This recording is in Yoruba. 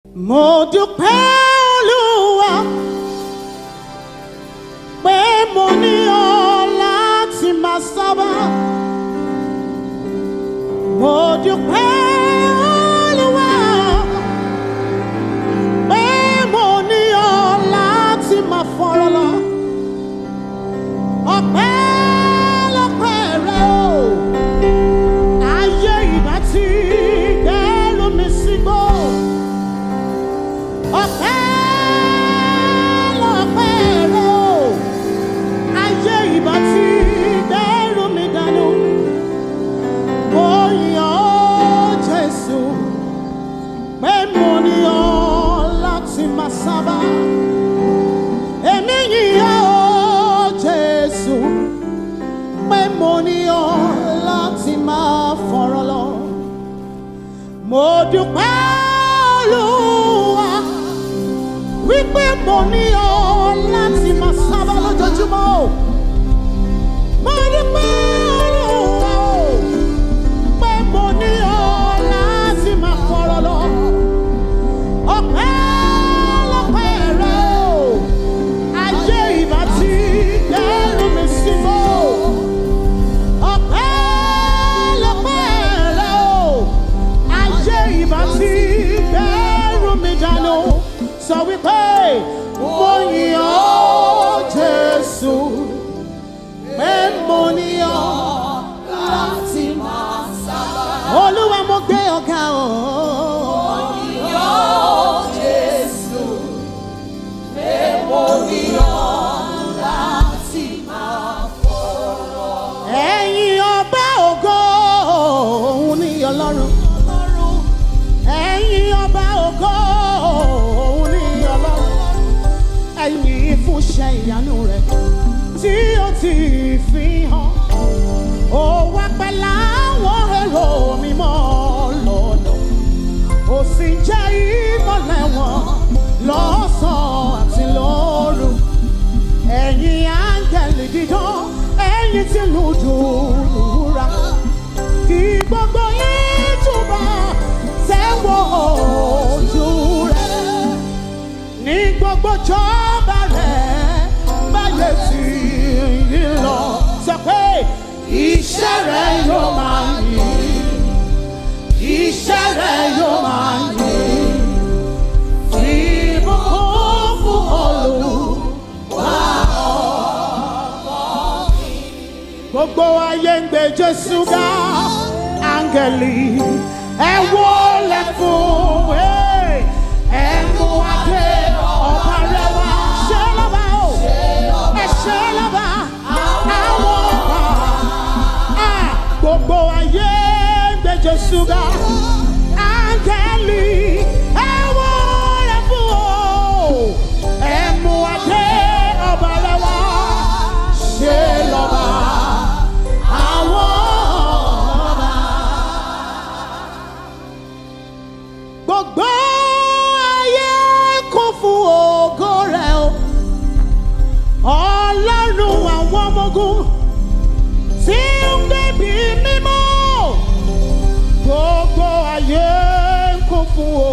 mo dúpẹ́ olúwa pé mo ní ọ láti máa sábà. mo dúpẹ́ olúwa pé mo ní ọ láti máa fọ̀rọ̀ lọ. ọpẹ́ lọ́pẹ́ rẹ o ayé ìbá ti gbẹ́rù mi sígbó. ọpẹ́ lọ́pẹ́ rẹ o ayé ìbá ti gbẹ́rù mi dànù. mo yàn ọ́ jésù pé mo ní ọ láti máa sábà. èmi yìnyín ọ́ jésù pé mo ní ọ láti máa fọ̀rọ̀ lọ. Mo dúpẹ́ Olúwa wípé mo ní ọ láti máa sábà lójoojúmọ́ o. Mo dúpẹ́ Olúwa o pé mo ní ọ láti máa fọ̀rọ̀ lọ. Ọpẹ́ lọ́pẹ́ rẹ o, ayé ìbá ti dẹ́rù mi sí mọ́ o ọpẹ́ lọ́pẹ́ rẹ o ayé ìbá ti bẹ̀rù mi dànù sọ wípé mo yìn ọ́ jésù pé mo ní ọ láti máa sábà. olúwa mo gbé ọ̀gá o. ẹ̀yin ọba ògo òun ni ọlọ́run. ẹ̀yin ọba ògo òun ni ọlọ́run. ẹ̀yin fúnṣẹ́ ìyanu rẹ̀ tí ó ti fi hàn. ó wá pẹ́ láwọn èrò mímọ́ lọ́nà. ó sì jẹ́ ìmọ̀lẹ̀ wọn lọ́sàn-án àti lóru ẹ̀yin áńgẹ̀lì dídán ẹ̀yin tí lù dùrùra kí gbogbo yín túbà tẹ́wọ́ ojú rẹ̀ ní gbogbo jọba rẹ̀ báyé tí yí lọ sọ pé iṣẹ́ rẹ̀ yóò máa yìn iṣẹ́ rẹ̀ yóò máa yìn ìbùkún fún Olúwa gbogbo ayé ń gbé jésù ga áńgẹ̀lì ẹ wólẹ̀ fún ẹ ẹ mú adé ọba rẹ wá ṣe lọ́ba o ẹ ṣe lọ́ba àwọn ọba à gbogbo ayé ń gbé jésù ga áńgẹ̀lì ẹ wólẹ̀ fún o ẹ mú adé ọba rẹ wá ṣe lọ́ba àwọn ọba. Gbogbo ayé kún fún ògo rẹ̀ o. Ọlọ́run àwọn ọmọ ogun tí ń gbẹ̀bí mímọ́. Gbogbo ayé kún fún